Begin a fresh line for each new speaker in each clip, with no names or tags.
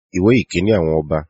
ìwé ìkíní àwọn ọba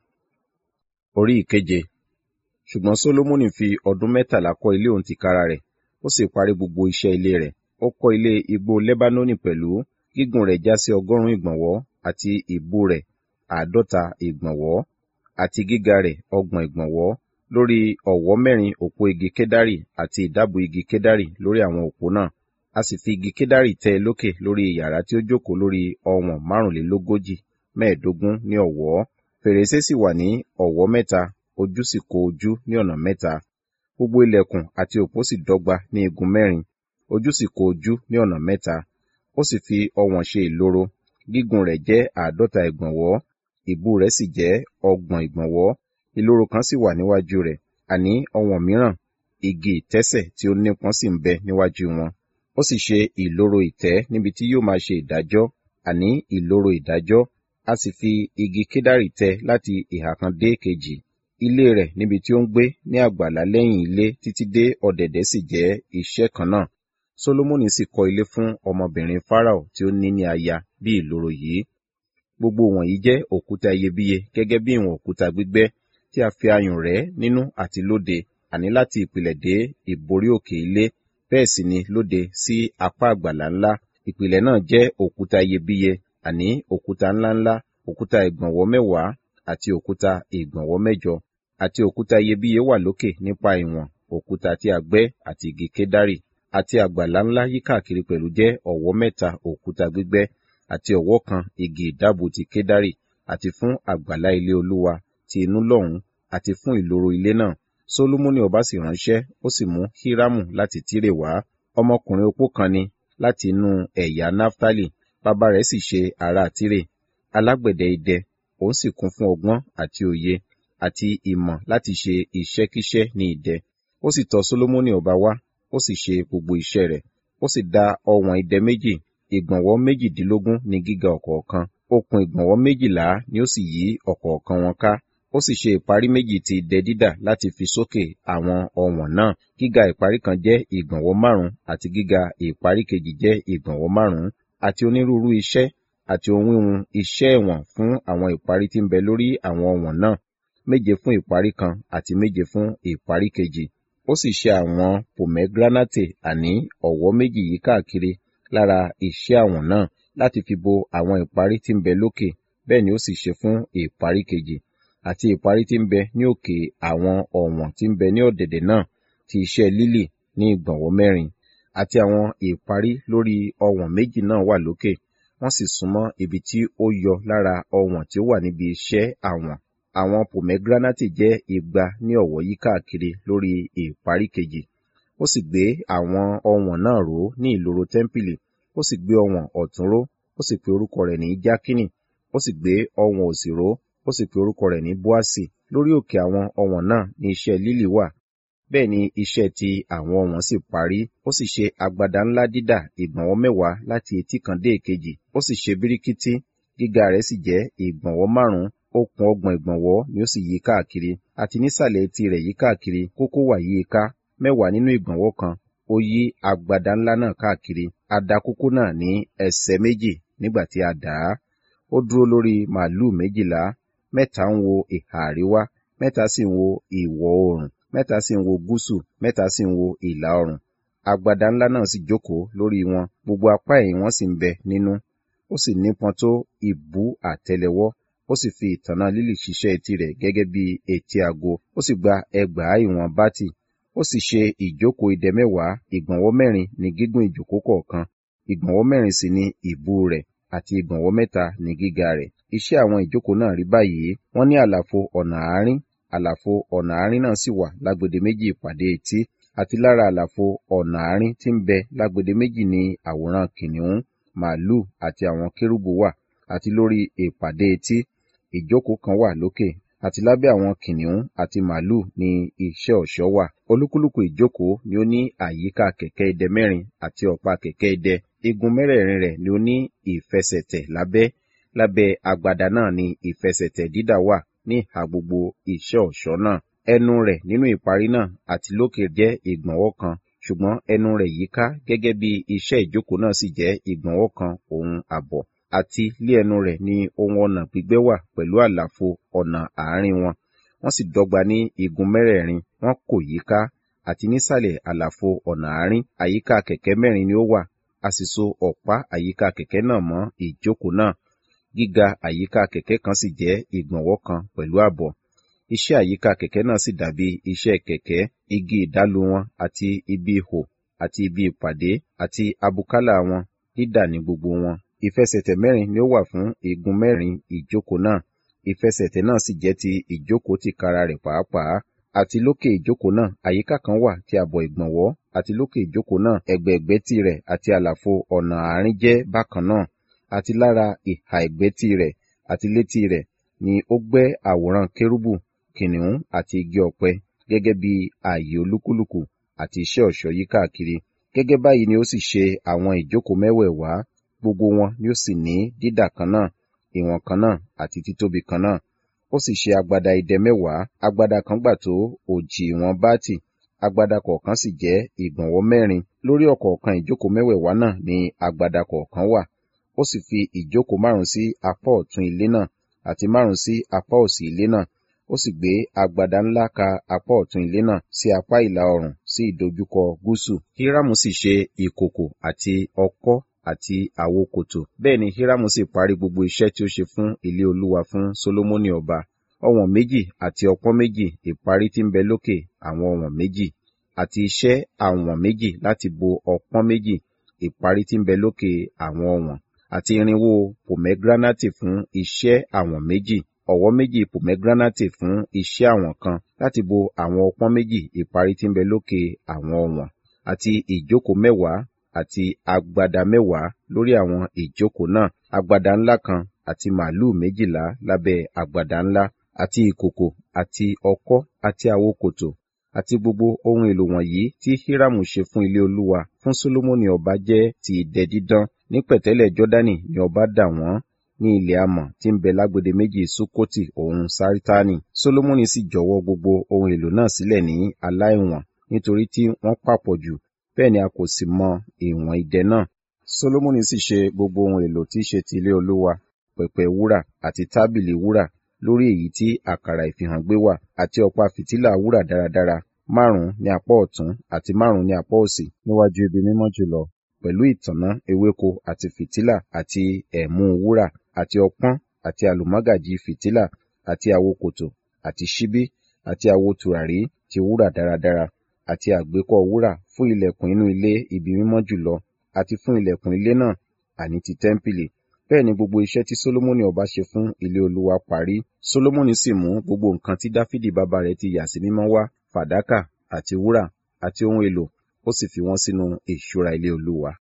orí ìkeje ṣùgbọ́n sólómọ́nì fi ọdún mẹ́tàlá kọ́ ilé òun tìkára rẹ̀ ó sì parí gbogbo iṣẹ́ ilé rẹ̀ ó kọ́ ilé igbó lẹ́bánónì pẹ̀lú gígùn rẹ̀ já sí ọgọ́rùn-ún ìgbọ̀nwọ́ àti ìbú rẹ̀ àádọ́ta ìgbọ̀nwọ́ àti gíga rẹ̀ ọgbọ̀n ìgbọ̀nwọ́ lórí ọ̀wọ́ mẹ́rin òpó igi kédárì àti ìdábù igi kédárì lórí àwọn òpó náà a sì fi igi kédárì tẹ́ ẹ lókè lórí yàrá tí ó jókòó lórí ọwọ̀n márùnlélógójì mẹ́ẹ̀ẹ́dógún ní ọ̀wọ́ fèrèsé sì wà ní ọ̀wọ́ mẹ́ta ojú sì kó ojú ní ọ̀nà mẹ́ta gbogbo ilẹ̀kùn àti òpó sì dọ́gba ní igun mẹ́rin ojú sì kó ojú ní ọ̀nà mẹ́ta ó sì fi ọwọ̀n ṣe ìloro gígùn rẹ̀ jẹ́ àádọ́ta ìgbọ̀nwọ́ ìbú rẹ̀ sì jẹ́ ọgbọ̀n ìgbọ̀nwọ́ ìloro kan sì wà níwájú rẹ̀ àní ọwọ̀n mìíràn igi ìtẹ́sẹ̀ tí ó nípọn sì ń bẹ níwájú wọn ó sì ṣe ìloro ìtẹ́ níbi tí yóò máa ṣe ìdájọ́ àní ìloro ìdájọ́ a sì fi igi kédárì tẹ́ láti ìhà kan dé kejì ilé rẹ̀ níbi tí ó ń gbé ní àgbàlá lẹ́yìn ilé títí dé ọ̀dẹ̀dẹ̀ sì jẹ́ iṣẹ́ kan náà solomoni sì kọ́ ilé fún ọmọbìnrin farao tí ó ní ní aya bí ìloro yìí gbogbo wọ̀nyí jẹ́ òkúta iyebíye gẹ́gẹ́ bí ìwọ̀n òkúta gbígbẹ́ tí a fi ayùn rẹ̀ nínú àti lóde àní láti ìpìlẹ̀ dé ìborí òkè ilé bẹ́ẹ̀ sì ni lóde sí apá àgbàlá ńlá ìpìlẹ̀ náà jẹ́ òkúta iyebíye àní òkúta ńláńlá òkúta ìgbọ̀nwọ́ mẹ́wàá àti òkúta ìgbọ̀nwọ́ mẹ́jọ àti òkúta iyebíye wà lókè nípa ìwọ̀n òkúta tí a gbẹ́ àti igi kédárì àti àgbàlá ńlá yíkáàkiri pẹ̀lú jẹ́ ọ̀wọ́ mẹ́ta òkúta gbígbẹ́ àti ọ̀wọ́ kan igi ìdábù ti kédárì àti fún àgbàlá ilé olúwa ti inú lọ́hùn àti fún ìloro ilé náà solomoni ọba sì ránṣẹ́ ó sì mú hírámù láti tírè wá ọmọkùnrin opó kan ni láti inú ẹ̀yà naftali bàbá rẹ̀ sì ṣe ará tírè alágbẹ̀dẹ idẹ òun sì kún fún ọgbọ́n àti òye àti ìmọ̀ láti ṣe iṣẹ́kíṣẹ́ ní idẹ ó sì tọ̀ solomoni ọba wá ó sì ṣe gbogbo iṣẹ́ rẹ̀ ó sì dá ọwọ̀n idẹ méjì ìgbọ̀nwọ́ méjìdínlógún ní gíga ọ̀kọ̀ọ̀kan okùn ìgbọ̀nwọ́ méjìlá ni ó sì yí ọ̀kọ̀ọ̀kan wọn ká ó sì ṣe ìparí méjì ti idẹ dídà láti fi sókè àwọn ọwọ̀n náà gíga ìparí kan jẹ́ ìgbọ̀nwọ́ márùn àti gíga ìparí kejì jẹ́ ìgbọ̀nwọ́ márùn àti onírúurú iṣẹ́ àti ohun wíwun iṣẹ́ ẹ̀wọ̀n fún àwọn ìparí tí ń bẹ lórí àwọn ọwọ̀n náà méje fún ìparí kan àti méje fún ìparí kejì ó sì ṣe àwọn pomegranate àní ọ̀wọ́ méjì yí káàkiri lára iṣẹ́ àwọn náà láti fi bo àwọn ìparí tí ń bẹ lókè bẹ́ẹ̀ ni ó sì ṣe fún ìparí kejì àti ìparí tí ń bẹ ní òkè àwọn ọ̀wọ̀n tí ń bẹ ní ọ̀dẹ̀dẹ̀ náà ti iṣẹ́ lílì ní ìgbọ̀nwọ́ mẹ́rin àti àwọn ìparí lórí ọ̀wọ̀n méjì náà wà lókè wọ́n sì súnmọ́ ibi tí ó yọ lára ọ̀wọ̀n tí ó wà níbi iṣẹ́ àwọn àwọn pomegranate jẹ́ igba ní ọ̀wọ́ yí káàkiri lórí ìparí kejì ó sì gbé àwọn ọ̀wọ̀n náà ró ní ìloro tẹ́ḿpìlì ó sì gbé ọ̀wọ̀n ọ̀tún ró ó sì pe orúkọ rẹ̀ ní jákínì ó sì gbé ọ̀wọ̀n òsì ró ó sì pe orúkọ rẹ̀ ní bóásì lórí òkè àwọn ọ̀wọ̀n náà ní iṣẹ́ lílì wà bẹ́ẹ̀ ni iṣẹ́ ti àwọn ọ̀wọ̀n sì parí ó sì ṣe agbada ńlá dídà ìgbọ̀nwọ́ mẹ́wàá láti etí kan dé èkejì ó sì ṣe bíríkítí gíga rẹ̀ sì jẹ́ ìgbọ̀nwọ́ márùn-ún okùn ọgbọ̀n ìgbọ̀nwọ́ ni ó sì yí káàkiri àti nísàlẹ̀ etí rẹ̀ yí káàkiri kókó wà yí ká mẹ́wàá nínú ìgbọ̀nwọ́ kan ó yí agbada ńlá náà káàkiri a dá kókó náà ní ẹsẹ̀ méjì nígbà tí a dà á ó dúró lórí màálùú méjìlá mẹ́ta ń wo ìhà àríwá mẹ́ta sì ń wo ìwọ̀ oòrùn mẹ́ta sì ń wo gúúsù mẹ́ta sì ń wo ìlà oòrùn agbada ńlá náà sì jókòó lórí wọn gbogbo apá ẹ̀yìn wọn sì ń bẹ nínú ó sì nípọn tó ìbú àtẹ́lẹwọ́ ó sì fi ìtànná lílì ṣiṣẹ́ etí rẹ̀ gẹ́gẹ́ bí etí ago ó sì gba ẹgbàá ìwọ̀n bátì ó sì ṣe ìjókòó idẹ mẹ́wàá ìgbọ̀nwọ́ mẹ́rin ní gígùn ìjókòó kọ̀ọ̀kan ìgbọ̀nwọ́ mẹ́rin sì ni ìbú rẹ̀ àti ìgbọ̀nwọ́ mẹ́ta ní gíga rẹ̀ iṣẹ́ àwọn ìjókòó náà rí báyìí wọ́n ní àlàfo ọ̀nà àárín àlàfo ọ̀nà àárín náà sì wà lágbede méjì ìpàdé etí àti lára àlàfo ọ̀nà àárín tí ń bẹ lágbede méjì ní àwòrán kìnìún màálù àti àwọn kérúbù wà àti lórí ìpàdé etí ìjókòó kan wà lókè àti lábẹ́ àwọn kìnìún àti màálù ní iṣẹ́ ọ̀ṣọ́ wà olúkúlùkù ìjókòó ni ó ní àyíká kẹ̀kẹ́ idẹ mẹ́rin àti ọ̀pá kẹ̀kẹ́ idẹ igun mẹ́rẹ̀ẹ̀rin rẹ̀ ni ó ní ìfẹsẹ̀tẹ̀ lábẹ́ lábẹ́ agbada náà ni ìfẹsẹ̀tẹ̀ dídà wà ní ìhà gbogbo iṣẹ́ ọ̀ṣọ́ náà ẹnu rẹ̀ nínú ìparí náà àti lókè jẹ́ ìgbọ̀nwọ́ kan ṣùgbọ́n ẹnu rẹ̀ yíká gẹ́gẹ́ bí iṣẹ́ ìjókòó náà sì jẹ́ ìgbọ̀nwọ́ kan òun àbọ̀ àti lé ẹnu rẹ̀ ni ohun ọ̀nà gbígbẹ́ wà pẹ̀lú àlàfo ọ̀nà àárín wọn wọ́n sì dọ́gba ní igun mẹ́rẹ̀ẹ̀rin wọ́n kò yíká àti nísàlẹ̀ àlàfo ọ̀nà àárín àyíká kẹ̀kẹ́ mẹ́rin ni ó wà a sì so ọ̀pá àyíká kẹ̀kẹ́ náà mọ́ ìjókòó náà gíga àyíká kẹ̀kẹ́ kan sì jẹ́ ìgbọ̀nwọ́ kan pẹ̀lú ààbọ̀ iṣẹ́ àyíká kẹ̀kẹ́ náà sì dàbí iṣẹ́ kẹ̀kẹ́ igi ìdálu wọn àti ibi ihò àti ibi ìpàdé àti abùkálà wọn dídà ní gbogbo wọn ìfẹsẹ̀tẹ̀ mẹ́rin ni ó wà fún igun mẹ́rin ìjókòó náà ìfẹsẹ̀tẹ̀ náà sì jẹ́ ti ìjókòó tìkára rẹ̀ pàápàá àti lókè ìjókòó náà àyíká kan wà tí àbọ̀ ìgbọ̀nwọ́ àti lókè ìjókòó náà ẹ̀gbẹ̀ẹ̀gbẹ́ tirẹ̀ àti àlàfo ọ̀nà àárín jẹ́ bákan náà àti lára ìhà ẹ̀gbẹ́ tirẹ̀ àti létí rẹ̀ ni ó gbẹ́ àwòrán kérúbù kìnìún àti igi ọ̀pẹ gẹ́gẹ́ bí ààyè olúkúlùkù àti iṣẹ́ ọ̀ṣọ́ yí káàkiri gẹ́gẹ́ báyìí ni ó sì ṣe àwọn ìjókòó mẹ́wẹ̀ẹ̀wá gbogbo wọn ni ó sì ní dídà kan náà ìwọ̀n kan náà àti títóbi kan náà ó sì ṣe agbada idẹ mẹ́wàá agbada kan gbà tó òjì ìwọ̀n báàtì agbada kọ̀ọ̀kan sì jẹ́ ìgbọ̀nwọ́ mẹ́rin lórí ọ̀kọ̀ọ̀kan ìjókòó mẹ́wẹ̀ẹ̀wá náà ni agbada kọ̀ọ̀kan wà ó sì fi ìjókòó márùn sí apá ọ̀tún ilé náà àti márùn sí apá òsì ilé náà ó sì gbé agbada ńlá ka apá ọ̀tún ilé náà sí apá ìlà oòrùn sí ìdojúkọ gúúsù hírámù sì ṣe ìkòkò àti ọkọ́ àti àwo kòtò bẹ́ẹ̀ ni hírámù sì parí gbogbo iṣẹ́ tí ó ṣe fún ilé olúwa fún sólómọ́nì ọba ọ̀wọ̀n méjì àti ọpọ́n méjì ìparí tí ń bẹ lókè àwọn ọ̀wọ̀n méjì àti iṣẹ́ àwọ̀n méjì láti bo ọpọ́n méjì ìparí tí ń bẹ lókè àwọn ọ̀wọ̀n àti irinwó pomegranate fún iṣẹ́ àwọ̀n méjì ọ̀wọ́ méjì pomegranate fún iṣẹ́ àwọ̀n kan láti bo àwọn ọpọ́n méjì ìparí tí ń bẹ lókè àwọn ọ̀wọ̀n àti ìjókòó mẹ́wàá àti agbada mẹ́wàá lórí àwọn ìjókòó náà agbada ńlá kan àti màálùú méjìlá lábẹ́ agbada ńlá àti ìkòkò àti ọkọ́ àti àwo kòtò àti gbogbo ohun èlò wọ̀nyí tí hírámù ṣe fún ilé olúwa fún sólómọ́nì ọba jẹ́ ti idẹ dídán ní pẹ̀tẹ́lẹ̀ jọ́dánì ni ọba dà wọ́n ní ilẹ̀ amọ̀ tí ń bẹ lágbede méjì sukoti òun sáritani sólómọ́nì sì jọ̀wọ́ gbogbo ohun èlò náà sílẹ̀ ní aláìwọ̀n nítorí tí wọ́n pàpọ̀ jù bẹ́ẹ̀ ni a kò sì mọ ìwọ̀n idẹ náà sólómọ́nì sì ṣe gbogbo ohun èlò tí í ṣe ti ilé olúwa pẹ̀pẹ̀ wúrà àti tábìlì wúrà lórí èyí tí àkàrà ìfihàn gbé wà àti ọ̀pá fìtílà wúrà dáradára márùn-ún ní apá ọ̀tún àti márùn-ún ní apá òsì níwájú ibi mímọ́ jùlọ pẹ̀lú ìtànná ewéko àti fìtílà àti ẹ̀mú wúrà àti ọpọ́n àti àlùmọ́gàjì fìtílà àti àwo kòtò àti ṣíbí àti àwo tùràrí ti wúrà dáradára àti àgbékọ́ wúrà fún ilẹ̀kùn inú ilé ibi mímọ́ jùlọ àti fún ilẹ̀kùn ilé náà àní ti tẹ́ḿpìlì bẹ́ẹ̀ ni gbogbo iṣẹ́ tí sólómọ́nì ọba ṣe fún ilé olúwa parí sólómọ́nì sì mú gbogbo nǹkan tí dáfídì bàbá rẹ̀ ti yà sí mímọ́ wá fàdákà àti wúrà àti ohun èlò ó sì fi wọ́n sínú ìṣúra ilé olúwa